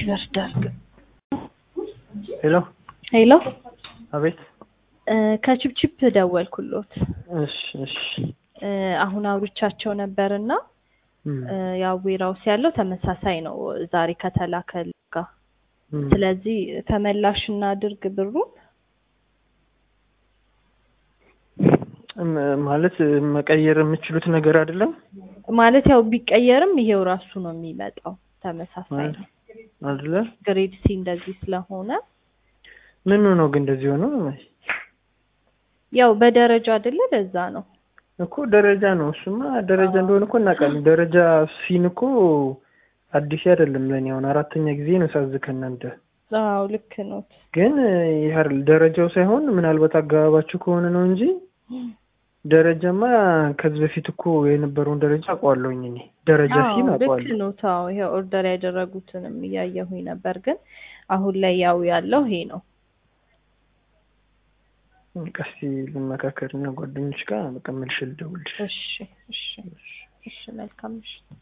ይወስዳል። ሄሎ ሄሎ አቤት። እ ከቺፕቺፕ ደወልኩሎት እሺ እሺ እ አሁን አውርቻቸው ነበርና እም፣ እ ያው ዌራውስ ያለው ተመሳሳይ ነው ዛሬ ከተላከል ጋር እም። ስለዚህ ተመላሽ እናድርግ ብሩን እም፣ ማለት መቀየር የምችሉት ነገር አይደለም ማለት ያው ቢቀየርም ይሄው ራሱ ነው የሚመጣው ተመሳሳይ ነው አይደለ? ግሬድ ሲ እንደዚህ ስለሆነ ምኑ ነው ግን እንደዚህ ሆኖ? ያው በደረጃ አይደለ ለዛ ነው እኮ ደረጃ ነው። እሱማ ደረጃ እንደሆነ እኮ እናውቃለን። ደረጃ ሲን እኮ አዲስ አይደለም ለኔ። አሁን አራተኛ ጊዜ ነው ሳዝ ከእናንተ አዎ ልክ ነው ግን ይህ አይደል ደረጃው ሳይሆን ምናልባት አገባባችሁ ከሆነ ነው እንጂ ደረጃማ ከዚህ በፊት እኮ የነበረውን ደረጃ አውቀዋለሁኝ እኔ ደረጃ አዎ ሲን ልክ አውቀዋለሁ። ነው ታው ይሄ ኦርደር ያደረጉትንም እያየሁኝ ነበር ግን አሁን ላይ ያው ያለው ይሄ ነው ቀስቲ ልመካከር እና ጓደኞች ጋር በቃ መልሼ ልደውልልሽ። እሺ እሺ እሺ መልካም ምሽት